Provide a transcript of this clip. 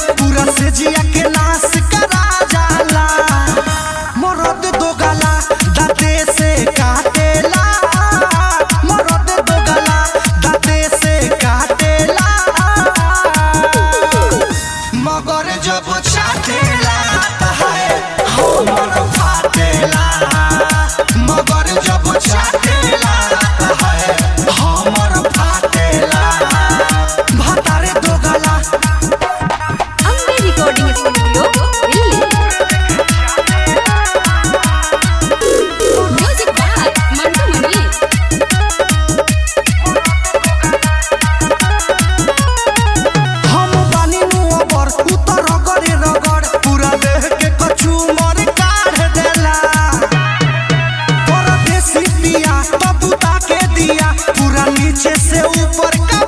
पूरा से जिया के नाश करा जाला मरद दो गला दाते से काटेला मरद दो गला दाते से काटेला मगर जब छाटेला है हमर फाटेला मगर जब छाटेला है हमर फाटेला भातारे दो गला ಅಂಬೆ ರೆಕಾರ್ಡಿಂಗ್ ಸ್ಟುಡಿಯೋ ಇಲ್ಲಿ ಮ್ಯೂಸಿಕ್ ಬಾಯ್ ಮಂಟು ಮಣಿ हम बानी नुअबर उतर रगड़े रगड़ पूरा देह के कछु मर काढ़ देला तोरा देसी पिया तबुता के दिया पूरा नीचे से ऊपर का